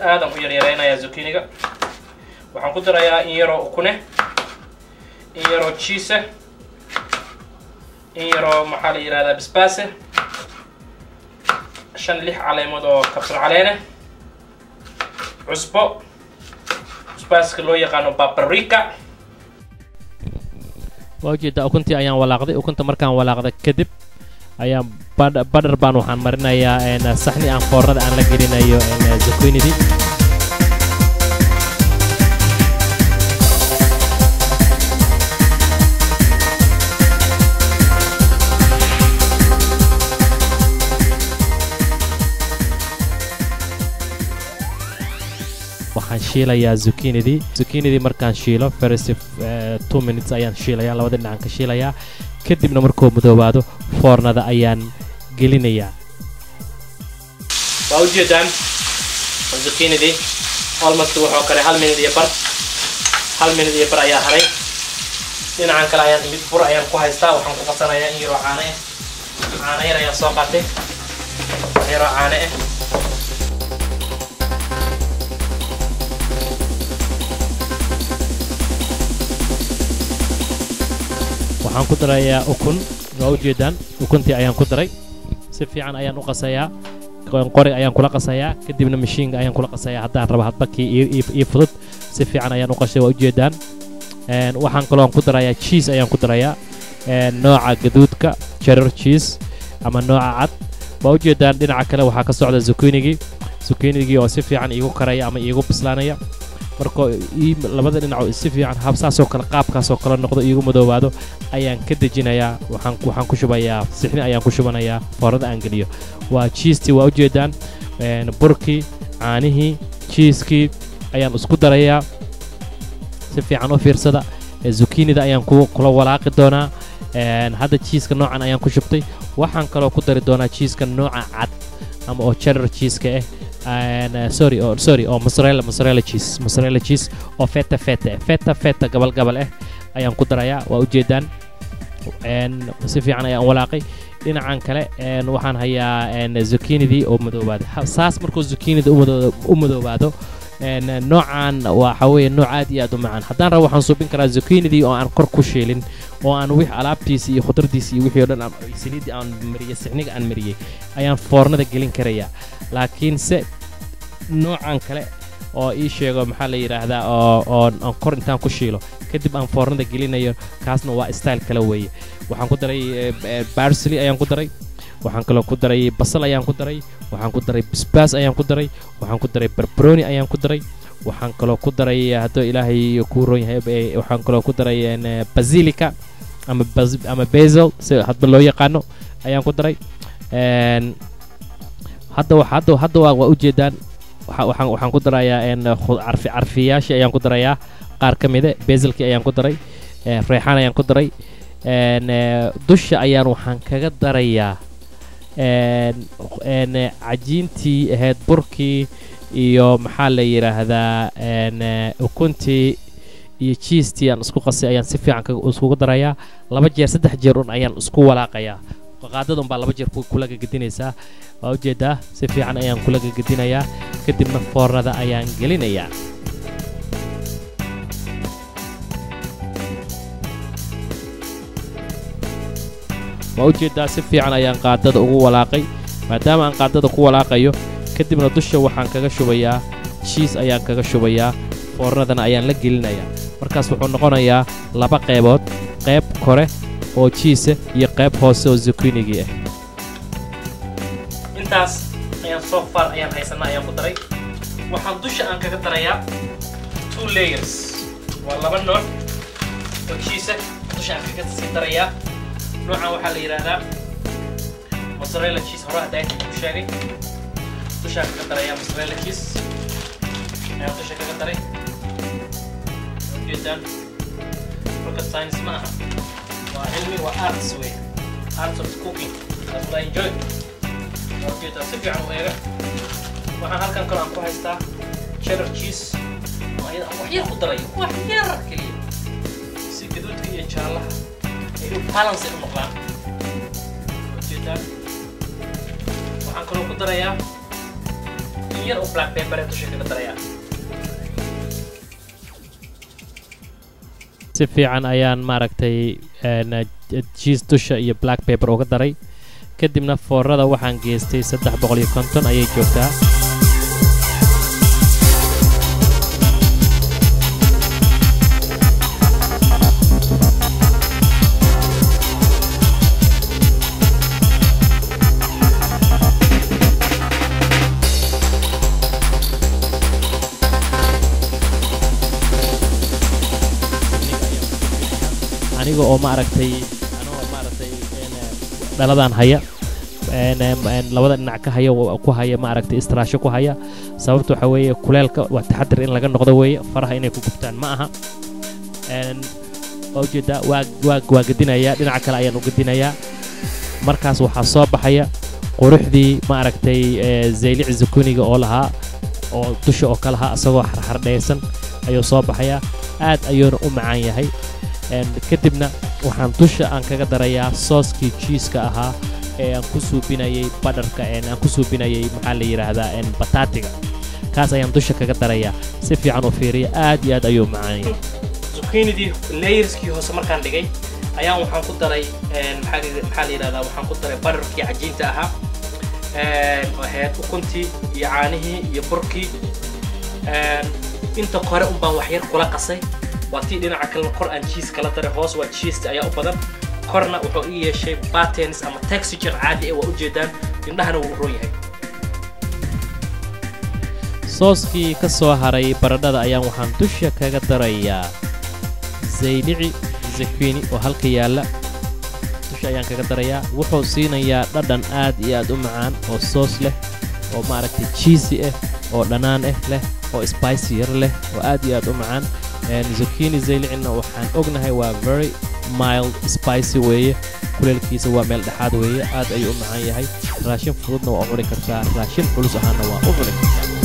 aadaan u yaryareynayaa zucchiniga waxaan ku darayaa in yaroo ukune in yaroo cheese in yaroo maxaa la yihahdaa basbaase shan lix caleemood oo kabsar caleene cusbo cusbaaska loo yaqaano babarika waa ujeedaa ukuntii ayaan walaaqday ukunta markaan walaaqda kadib ayaan badhar baan waxaan marinayaa saxni aan foornada aan la gelinayo zucchinidy waxaan shiilayaa zucchinidy zucchinidy markaan shiilo first two minutes ayaan shiilayaa labada dhinacan ka shiilayaa kadibna markuu madoobaado foornada ayaan gelinayaa waa ujeedaan zucchinidy almost wuxuu karay hal minute iyo bar hal minute iyo bar ayaa haray dhinacan kale ayaan mid bur ayaan ku haystaa waxaan ku qabsanayaa in yaroo caano ah caano yar ayaan soo qaatay wax yaroo caano ah waxaan ku darayaa ukun waa ujeedaan ukuntii ayaan ku daray si fiican ayaan u qasayaa qorig ayaan kula qasayaa kadibna mashiinka ayaan kula qasayaa haddaan raba hadbakii ii fudud si fiican ayaan u qashay waa ujeedaan waxaan kaloon ku darayaa cheese ayaan ku darayaa nooca gaduudka cheddar cheese ama nooca cad waa ujeedaan dhinaca kale waxaa ka socda zuchinigii zuchinigii oo si fiican iigu karaya ama iigu bislaanaya markoo labada dhinac si fiican habsaasoo kale qaabkaasoo kale noqdo iigu madoobaado ayaan ka dejinayaa waxaan ku shubayaa sixni ayaan ku shubanayaa foorada aan geliyo waa jiistii waa ujeedaan burkii caanihii jiiskii ayaan isku darayaa si fiican u fiirsada zukinida ayaan kula walaaqi doonaa hadda jiiska noocan ayaan ku shubtay waxaan kaloo ku dari doonaa jiiska nooca cad ama oo cheddar jiiska ah and sorry oh, sorry oo mozzarella mozzarella cheese mozzarella cheese oo feta feta feta feta gabal gabal ah ayaan ku darayaa waa ujeedaan si fiican ayaan walaaqay dhinacan kale waxaan hayaa zuchinidii oo madoobaado saas markuu zuchinida u madoobaado noocan waxa weeye nooc aad iyo aad u macaan haddaan rabo waxaan suubin karaa zuchinidii oo aan kor ku shiilin oo aan wix alaabtiisi iyo khudradiisi iyo wixii o dhan saliiddii aan mariyey sixniga aan mariyey ayaan foornada gelin karayaa laakiinse noocan kale oo ii sheego maxaa la yidhaahdaa oo oo aan kor intaan ku shiilo kadib aan foornada gelinayo kaasna waa style kale weeye waxaan ku daray barsely ayaan ku daray waxaan kaloo ku daray basal ayaan ku daray waxaan ku daray basbaas ayaan ku daray waxaan ku daray barbaroni ayaan ku daray waxaan kaloo ku daray hadduu ilaahay kuu roon yahay waxaan kaloo ku daray basilica ama ama basil si hadba loo yaqaano ayaan ku daray hadda hadda hadda waa waa ujeedaan waxaan waxaan ku darayaa carfi carfiyaashii ayaan ku darayaa qaar ka mida basilkii ayaan ku daray reexaan ayaan ku daray dusha ayaan waxaan kaga darayaa cajiintii ahayd burkii iyo maxaa la yidhaahdaa ukuntii iyo jiistii aan isku qasay ayaan si fiican iskugu darayaa laba jeer saddex jeer un ayaan isku walaaqayaa qaadada unbaa laba jeer kula gagedinaysaa waa ujeedaa si fiican ayaan kula gagedinayaa kadibna foornada ayaan gelinayaa waa ujeedaa si fiican ayaan qaadada ugu walaaqay maadaama aan qaadada ku walaaqayo kadibna dusha waxaan kaga shubayaa jiis ayaan kaga shubayaa foornadana ayaan la gelinayaa markaas wuxuu noqonayaa laba qaybood qayb kore oo jiisa iyo qayb hoose oo zukinigii ah intaas ayaan soo far ayaan haysanaa ayaan ku daray waxaan dusha aan kaga darayaa two layers waa laba nooc oo jiisa dusha aan kaga sii darayaa noocan waxaa la yidhaahdaa mozzarella cheese hore hadda inta ku sheegay dushaan kaga darayaa mozzarella cheese ayaan dusha kaga daray ujeedaan rocket science ma aha waa cilmi waa arts wey arts of cooking that's what I enjoy waa ujeedaa si fiican u eega waxaan halkan kale aan ku haystaa cheddar cheese oo ayada aan wax yar ku daray wax yar keliya si gaduudka iyo jaallaha ay u balance u noqdaan ujeedaan waxaan kaloo ku darayaa in yar oo black pepper ee dusha kaga darayaa si fiican ayaan maaragtay jiis dusha iyo black paper uga daray kadibna foorada waxaan geystay saddex boqol iyo konton ayay joogtaa aniga oo maaragtay anoo maaragtay dhaladan haya labada dhinac ka haya ku haya maaragtay istiraasho ku haya sababta waxaa weeye kuleelka waa taxadir in laga noqdo weeye faraha inay ku gubtaan ma aha waa ujeedaa waa waa waa gedinayaa dhinaca kale ayaan u gedinayaa markaas waxaa soo baxaya quruxdii maaragtay zaylic zukuniga oo lahaa oo dusha oo ka lahaa isagoo xarxardhaysan ayuu soo baxayaa aad ayuuna u macaan yahay kadibna waxaan dusha aan kaga darayaa sooskii jiiska ahaa ee aan ku suubinayay badharka aan ku suubinayay maxaa la yidhaahdaa bataatiga kaas ayaan dusha kaga darayaa si fiican u fiiriya aad iyo aad ayuu macaan yahay zucchiinidii layerskii hoose markaan dhigay ayaan waxaan ku daray maxaa la yidhahdaa waxaan ku daray badharkii cajiinta ahaa ahayd ukuntii iyo caanihii iyo burkii inta kore un baan waxyar kula qasay waa tii dhinaca kalena kor aan jiis kala daray hoos waa jiista ayaa u badan korna wuxuu ii yeeshay patens ama texture caadi ee waa ujeedaan indhahana wuu u roon yahay sooskii ka soo haray baradhada ayaan waxaan dusha kaga darayaa zaylici zakwini oo halka yaalla dusha ayaan kaga darayaa wuxuu siinayaa dhadhan aad iyo aad u macaan oo soos leh oo maaragtay jiisi ah oo dhanaan ah leh oo spicy yar leh oo aad iyo aad u macaan zucchini zaylicina waxaan ognahay waa very mild spicy weeye kuleelkiisa waa meel dhexaad weeye aad ayuu u macaan yahay raashin fududna waa u cuni kartaa raashin culus ahaana waa u cuni kartaa